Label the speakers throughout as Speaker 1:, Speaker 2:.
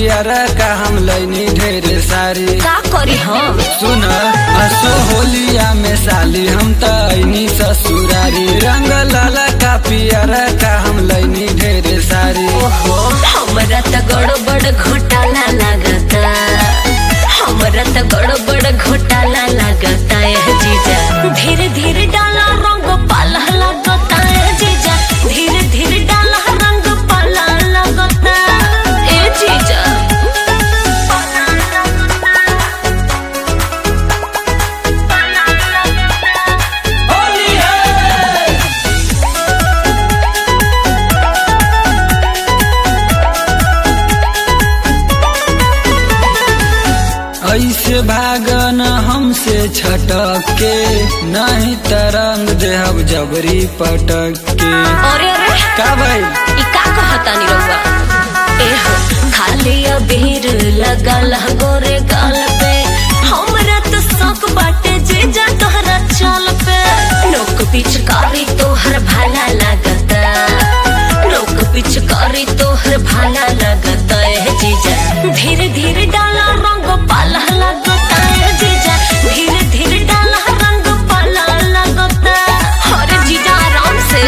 Speaker 1: पियर का हम लैनी ढेर सारी
Speaker 2: का करी हम
Speaker 1: सुन हसो होलिया में साली हम त ऐनी ससुरारी रंग लाला का पियर का हम लैनी ढेर सारी
Speaker 2: ओहो हमरा त गड़बड़ घोटाला लागता हमरा त गड़बड़ घोटाला लागता ए जीजा धीरे धीरे डाला रंग पाला लागता ए जीजा धीरे धीरे डाला रंग पाला लागता ए जीजा
Speaker 1: ऐसे भागन हमसे छटक के नहीं तरंग देहब जबरी पटक के
Speaker 2: अरे अरे
Speaker 1: का भाई
Speaker 2: ई का कहतानी रउआ ए हो खाली अबीर लगल ह गोरे गाल पे हमरा तो शौक बाटे जे जा तोहरा चाल पे लोक पिचकारी तोहर भाला लागता लोक पिचकारी तोहर भाला लागता ए जीजा धीरे धीरे डाला रंग पाला लागता ए जीजा धीरे धीरे डाला रंग पाला लागता अरे जीजा आराम से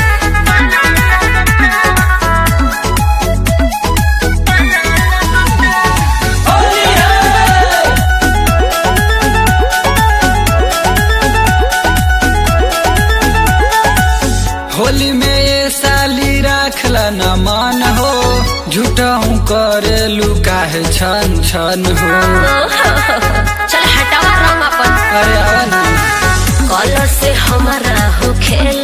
Speaker 1: होली में ये साली राखला न मान हो झूठा हूँ करे लुकाहे छन छन हो
Speaker 2: चल हटावा रंग अपन
Speaker 1: अरे आवा ना
Speaker 2: कॉलर से हमारा हो खेल